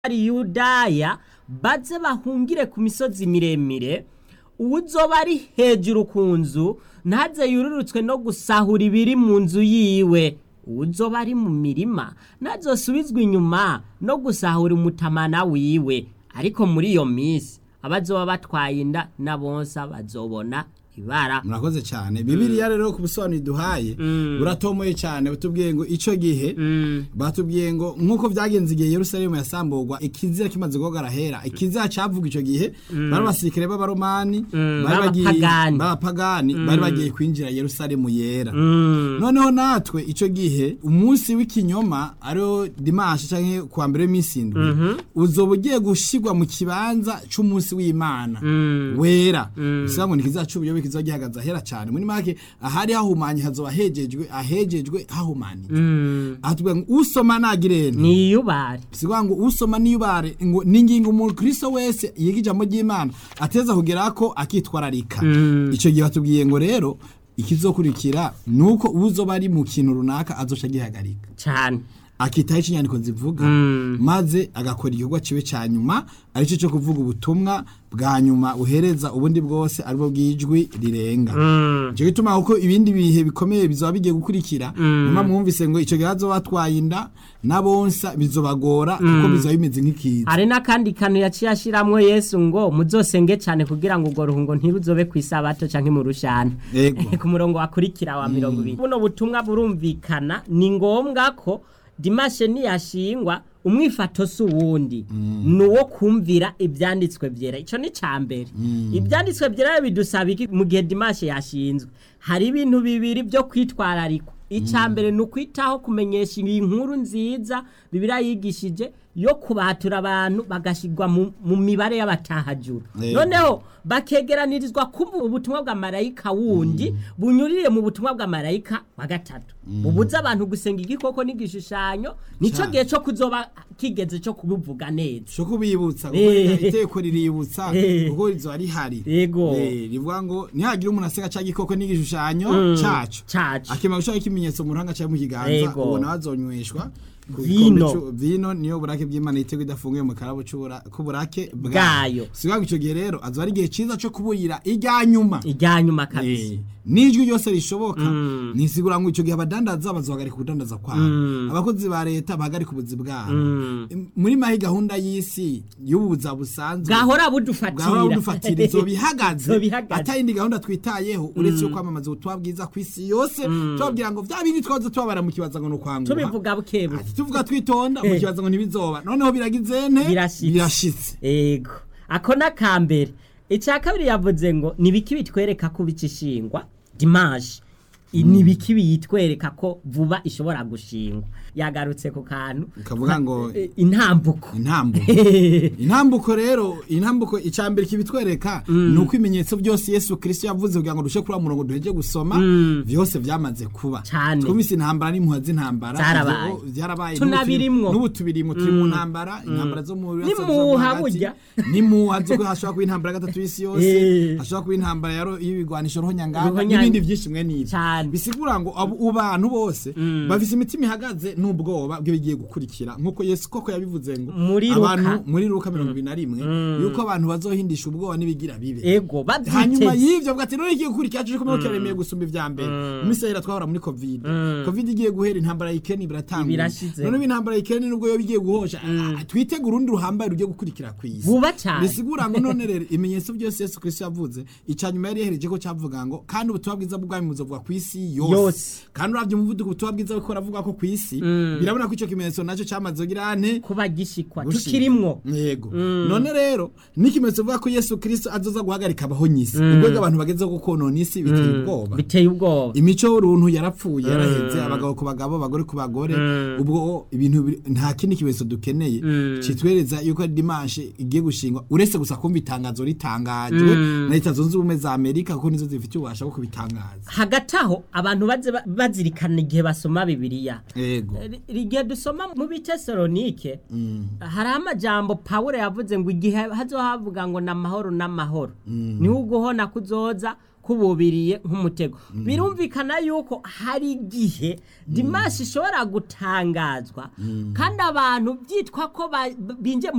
bari yudaya baze bahungire ku misozi miremire uwuzoba ari hejuru ku nzu ntaze yururutswe no gusahura ibiri mu nzu yiwe uwuzoba ari mu mirima ntazosubizwe inyuma no gusahura umutamana wiwe ariko muri iyo minsi abazoba batwaye inda na bonsa bazobona ibara murakoze cyane bibiliya rero ku busobanuro duhaye buratomoye cyane butubwiye ngo icyo gihe batubwiye ngo nk'uko byagenze igihe yerusalemu yasamburwa ikizira kimaze guhogara hera ikizira cyavuga icyo gihe bari abasirikare b'abaromani bari bagiye b'abapagani. b'abapagani bari bagiye kwinjira yerusalemu yera noneho natwe icyo gihe umunsi w'ikinyoma ariwo dimanshi cyangwa kuwa mbere w'iminsi indwi uzoba ugiye gushyirwa mu kibanza cy'umunsi w'imana wera bivuga ngo ntikizaca ubuyobe kizoba gihagaze ahera cyane muri make ahari hahumanye hazoba hejejwe ahejejwe hahumanitse aha tuvuga ngo usoma nagirene niyubare sivuga ngo usoma niyubare ngo ningingo umukristo wese yiga ijambo ry'imana ateza kugera ko akitwararika icyo gihe batubwiye ngo rero ikizokurikira ni uko uzoba ari mu kintu runaka azoca agihagarika cyane akitaho icyo inyandiko zivuga maze agakora igikorwa kibe cya nyuma aricyo cyo kuvuga ubutumwa bwa nyuma buhereza ubundi bwose aribwo bw'ijwi rirenga icyo gituma kuko ibindi bihe bikomeye bizaba bigiye gukurikira nyuma mwumvise ngo icyo gihe hazoba batwaye inda n'abonsa bizobagora kuko bizaba bimeze nk'ikiza hari n'akandi kantu yaciye ashiramwo yesu ngo muzosenge cyane kugira ngo urwo ruhungo ntiruzobe ku isabato cyangwa mu rushana Yego. ku murongo wakurikira wa mirongo ibiri buno butumwa burumvikana ni ngombwa ko dimashe niyashingwa umwifato si uwundi ni uwo kumvira ibyanditswe byera icyo ni cya mbere ibyanditswe byera bidusaba iki mu gihe dimashe yashinzwe hari ibintu bibiri byo kwitwararikwa icya mbere ni ukwitaho kumenyesha iyi nkuru nziza bibiriya yigishije yo kubatura abantu bagashyirwa mu- mu mibare y'abatahajuru Yego. noneho bakegeranirizwa kumva ubutumwa bwa marayika wundi bunyurire mu butumwa bwa marayika wa gatatu bubuza abantu gusenga igikoko n'igishushanyo nicyo Cyane. gihe cyo kuzoba kigeze cyo kubivuga neza cyo kubibutsa kuko Eh. iteko riributsa Eh. kuko rizoba rihari Yego. Eh, rivuga ngo ntihagire umuntu aseka cya gikoko n'igishushanyo cyacu cacu akimara gushaka ikimenyetso mu ruhanga cyangwa mu kiganza Yego. ubona bazonyweshwa ku Vino. gikombe c'u- vino niyo burake bw'imana yitego idafunguye mu karabo c'ubura- k'uburake Bwayo. sivuga ngo icyo gihe rero azoba ari igihe cyiza cyo kuburira irya nyuma ijya nyuma kabisa Eh, n'ijwi ryose rishoboka nisigura ngo icyo gihe abadandaza bazohagarika ubudandaza kwabo abakozi ba leta bahagarika ubuzi bwabo muri mahi gahunda y'isi y'ubuza busanzwe bwahora bwahora budufatira budufatira izo bihagaze Izo bihagaze. atayindi gahunda twitayeho uretse yo kwamamaza ubutumwa bwiza ku isi yose tubabwira ngo bya bindi twaza tubabara mu kibaza ngo ni ukwanguha tubivuga bukebuke Ati, tuvuga twitonda mu Eh. kibaza ngo ntibizoba noneho biragize nte Birashitse. birashitse ego ako ni akambere icya kabiri yavuze ngo ni ibiki bitwereka ko bikishingwa dimanche I- ni ibiki biyitwereka ko vuba ishobora gushingwa yagarutse ku kantu Ukavuga ngo- Eh, intambuko intambuko intambuko rero intambuko icambere kibitwereka ni uko ibimenyetso byose yesu kirisito yavuze kugira ngo dushe kuri wa murongo duheje gusoma byose byamaze kuba Cane. twumvise intambara n'impuha z'intambara Zarabaye. Ivyo byarabaye Tunabirimwo. n'ubu tubirimwo turi mu ntambara intambara zo mu burasirazuba bwo N'impuha hagati. burya. n'impuha zo ko hashobora kuba intambara ya gatatu y'isi yose Eh. hashobora kuba intambara ya ro- y'ibigwanisho rohonyanganga Ruhonyanga. n'ibindi byinshi mwe n'ibyo Cane. bisigura ngo abo abo bantu bose bafise imitima ihagaze n'ubwoba bw'ibigiye gukurikira nk'uko yesu koko yabivuze ngo Muri Luka. abantu muri ruka mirongo ibiri na rimwe yuko abantu bazohindisha ubwoba n'ibigira bibe ego hanyuma babyiteze y'ivyo bwati none igiye gukurikira cyo kumwe kiremeye gusumba ivya mbere mu misahira twahora muri covid covid igiye guhera intambara y'ikeni biratangura Birashize. none intambara y'ikeni nubwo yo bigiye guhosha ah, twitege urundi ruhambaye rugiye gukurikira kw'isi vuba cyane bisigura ngo none rero ibimenyetso byose yesu kristo yavuze icya nyuma yari yahereje ko cyavuga ngo kandi ubutumwa bwiza bw'ubwami buzovuga ku isi yose Yose. kandi uravye umuvuduko ubutumwa bwiza buko ravuga ko ku isi birabona ko icyo kimenyetso nacyo cyamaze kugira ane kuba gishikwa gushika. tukirimwo yego none rero n'ikimenyetso vuga ko yesu kristo azoza guhagarika abahonyisi ubwo abantu bagezeho gukonona isi biteye ubwoba biteye ubwoba imico y'uruntu yarapfuye yaraheze abagabo ku bagabo abagore ku bagore ubwo ibintu biri- nta kindi kimenyetso dukeneye kitwereza yuko ari dimanche igiye gushingwa uretse gusa kumva itangazo ritangajwe na leta zunze ubumwe za amerika kuko nizo zifite ububasha bwo kubitangaza hagati aho abantu baze ba- bazirikana igihe basoma bibiliya yego Ri- igihe dusoma mu bitesalonike hari amajambo pawulo yavuze ngo igihe hazohavuga ngo ni amahoro n'amahoro niho uguhona kuzoza yakububiriye nk'umutego birumvikana yuko hari igihe dimashi ishobora gutangazwa kandi abantu byitwa ko ba- binjiye mu